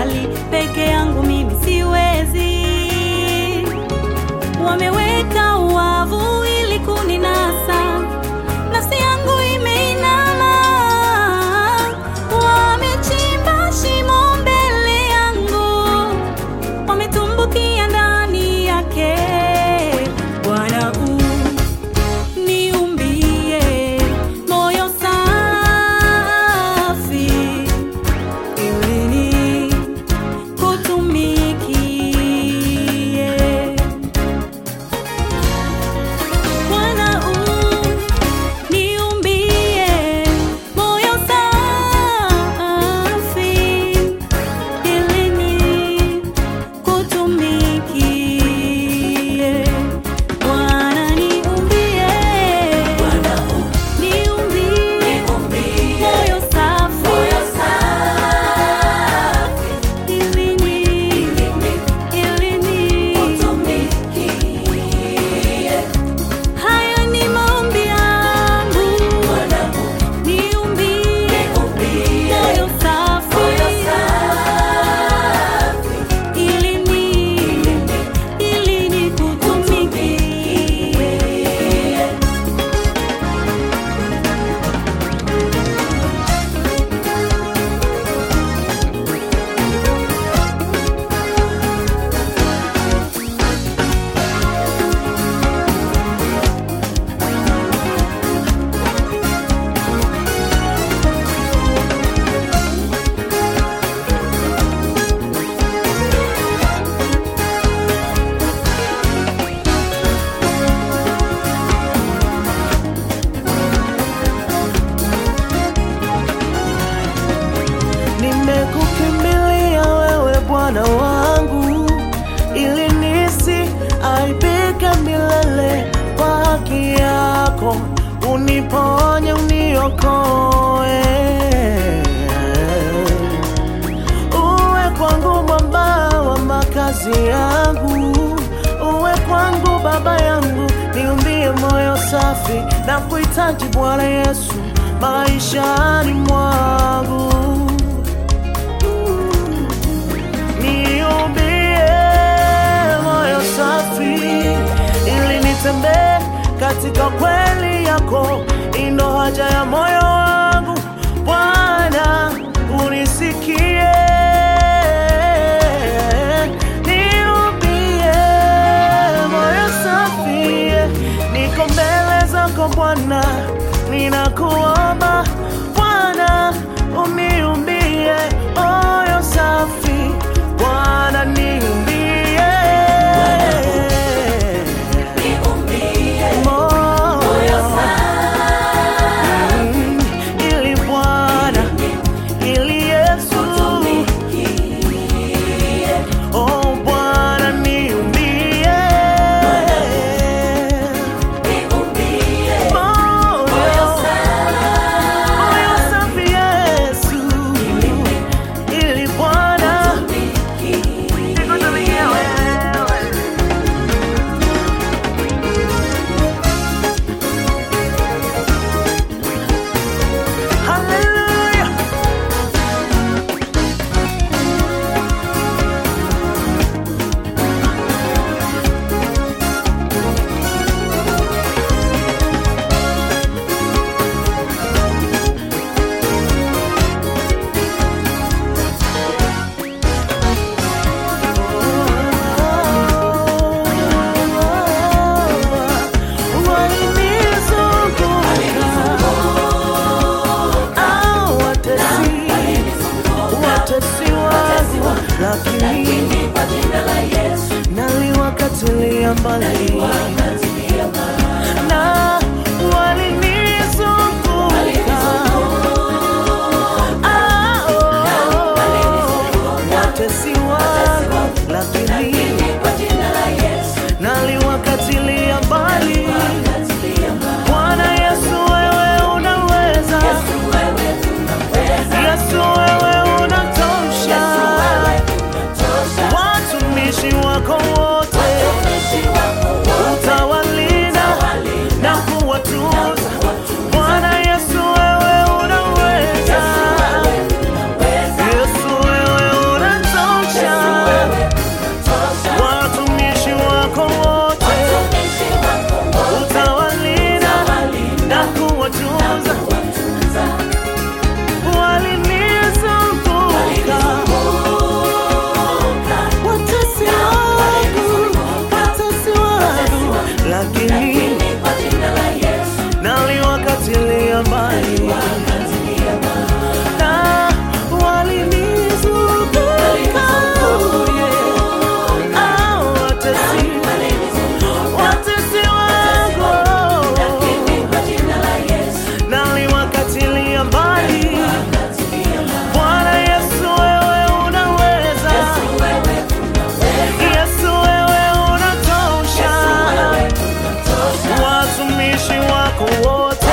mbali, peke yangu mimi siwezi. Wameweka uwavu ili kuninasa, nafsi yangu imeinama. Wamechimba shimo mbele yangu, wametumbukia ndani yake. Bwana uniumbie moyo safi ili nikutumikie. Bwana uniumbie moyo safi ili nikutumikie. Bwana niumbie, niumbie moyo safi ili ni- ili ni- Haya ni maombi yangu, niumbie moyo safi ili ni- ili nikutumikie. Nimekukimbilia wewe Bwana wangu, ili nisi aibike milele. Kwa haki yako uniponye, uniokoe. Uwe kwangu mwamba wa makazi yangu, uwe kwangu baba yangu, niumbie moyo safi na kuhitaji Bwana Yesu maishani mwangu. Niumbie moyo safi ili nitembee katika kweli yako, ino haja ya moyo wangu Bwana, unisikie. Niumbie moyo safi, niko mbele zako Bwana, ninakuomba Bwana, uniumbie moyo safi Bwana, niumbie moyo Mm, ili Bwana, ili Yesu, oh Bwana, niumbie moyo moyo safi Yesu, ili Bwana nikutumikie. watumishi wako wote